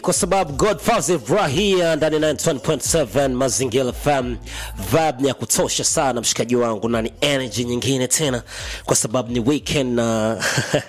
kwa sababu Godfather Rahia ndani ya 91.7 Mazingira FM, vibe ni ya kutosha sana mshikaji wangu, na ni energy nyingine tena, kwa sababu ni weekend na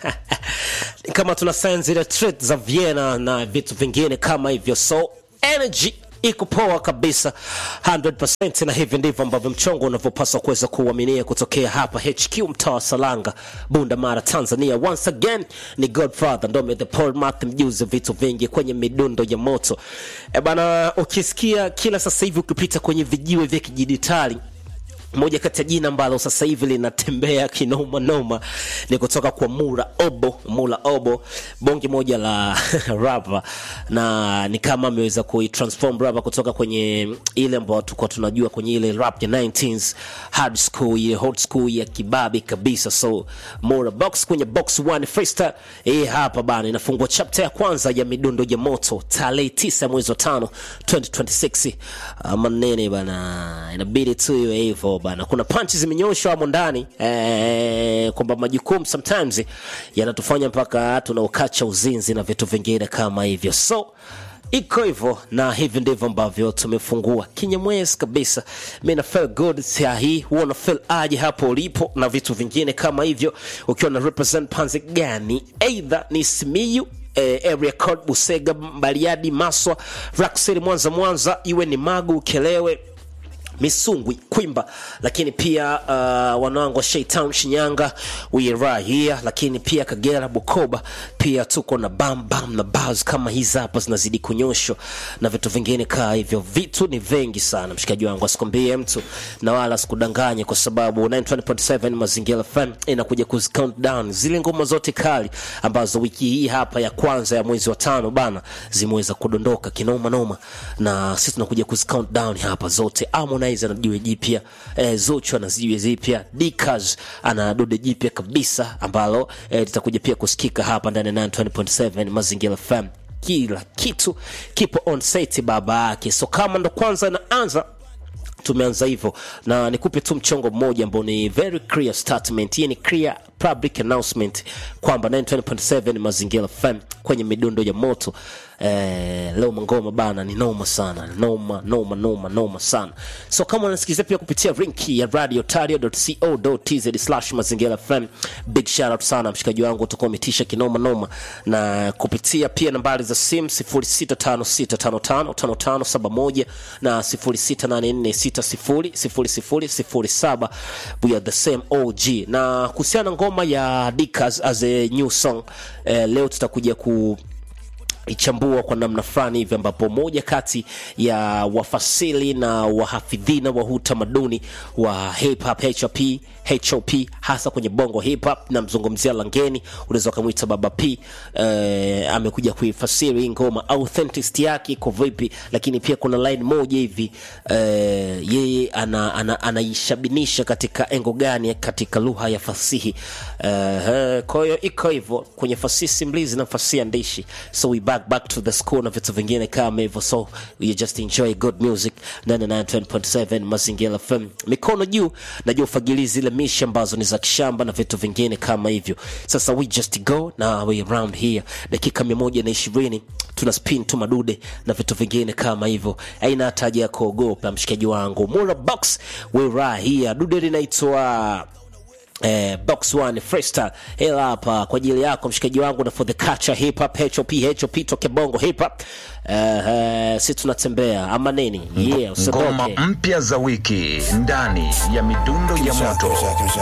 kama tuna sign zile treat za Vienna na vitu vingine kama hivyo, so energy iko poa kabisa 100%, na hivi ndivyo ambavyo mchongo unavyopaswa kuweza kuuaminia kutokea hapa HQ mtaa wa Salanga, Bunda Mara, Tanzania. Once again ni Godfather Ndome the Paul Math, mjuzi vitu vingi kwenye midundo ya moto. E bana, ukisikia kila sasa hivi ukipita kwenye vijiwe vya kidijitali moja kati ya jina ambalo sasa hivi linatembea kinoma noma ni kutoka kwa Mura Obo. Mura Obo, bonge moja la rapa, na ni kama ameweza kuitransform rapa kutoka kwenye ile ambayo tulikuwa tunajua kwenye ile rap ya 19s hard school, ile hot school ya kibabi kabisa. So Mura box kwenye box one freestyle hii hapa bana, inafungua chapter ya kwanza ya midundo ya moto tarehe 9 mwezi wa 5 2026. Ama nene bana, inabidi tu iwe hivyo bana. Kuna punches zimenyoshwa hapo ndani eh, kwamba majukumu sometimes yanatufanya mpaka tunaukacha uzinzi na vitu vingine kama hivyo, so iko hivyo na hivi ndivyo ambavyo tumefungua kinyamwezi kabisa. Mi na feel good saa hii, huwa na feel aje hapo ulipo na vitu vingine kama hivyo, ukiwa na represent panzi gani, either ni Simiyu eh, area code Busega, Bariadi, Maswa, Rock City, Mwanza, Mwanza, iwe ni Magu, Ukelewe Misungwi, Kwimba, lakini pia uh, wanangu wa Shaytown, Shinyanga, Wira here, lakini pia Kagera, Bukoba, pia tuko na bam bam na bars kama hizi hapa zinazidi kunyoshwa na vitu vingine kaa hivyo. Vitu ni vengi sana, mshikaji wangu, asikwambie mtu na wala sikudanganye, kwa sababu 920.7 Mazingira FM inakuja kuzi count down zile ngoma zote kali ambazo wiki hii hapa ya kwanza ya mwezi wa tano bana zimeweza kudondoka kinoma noma, na sisi tunakuja kuzi count down hapa zote. Harmonize ana jiwe jipya eh, Zuchu ana jiwe jipya, Dikaz ana dude jipya kabisa ambalo eh, litakuja pia kusikika hapa ndani ya 920.7 Mazingira FM. Kila kitu kipo on site baba yake, so kama ndo kwanza naanza tumeanza hivyo na nikupe tu mchongo mmoja ambao ni very clear statement. Hii ni clear public announcement kwamba 920.7 Mazingira FM kwenye midundo ya moto eh, leo mangoma bana ni noma sana, noma noma noma noma sana. So kama unasikiliza pia kupitia linki ya radiotario.co.tz mazingira FM, big shout out sana mshikaji wangu, utakuwa umetisha kinoma noma, na kupitia pia nambari za simu 0656555571 na 0684600007 we are the same OG. Na kuhusiana na ngoma ya Dikas as a new song eh, leo tutakuja ku ichambua kwa namna fulani hivi ambapo moja kati ya wafasili na wahafidhina wa huu tamaduni wa hip hop HOP, HOP hasa kwenye bongo hip hop, namzungumzia Langeni, unaweza ukamwita Baba P. Eh, amekuja kuifasiri hii ngoma authenticity yake iko vipi, lakini pia kuna line moja hivi eh, yeye anaishabinisha ana, ana katika engo gani katika lugha ya fasihi eh, kwa hiyo iko hivyo kwenye fasihi simulizi na fasihi andishi so we back back to the school na vitu vingine kama hivyo, so you just enjoy good music 99.7 Mazingira FM. Mikono juu, najua ufagili zile mishi ambazo ni za kishamba na vitu vingine kama hivyo. Sasa we just go na we around here, dakika mia moja na ishirini tuna spin tu madude na vitu vingine kama hivyo, aina hata haja ya kuogopa mshikaji wangu. Mura box we right here, dude linaitwa Eh, box one freestyle hela hapa kwa ajili yako mshikaji wangu na for the culture hip hop HOP HOP toke bongo hip hop eh, eh, si tunatembea ama nini yeah Ngoma usiboke mpya za wiki ndani ya midundo ya moto.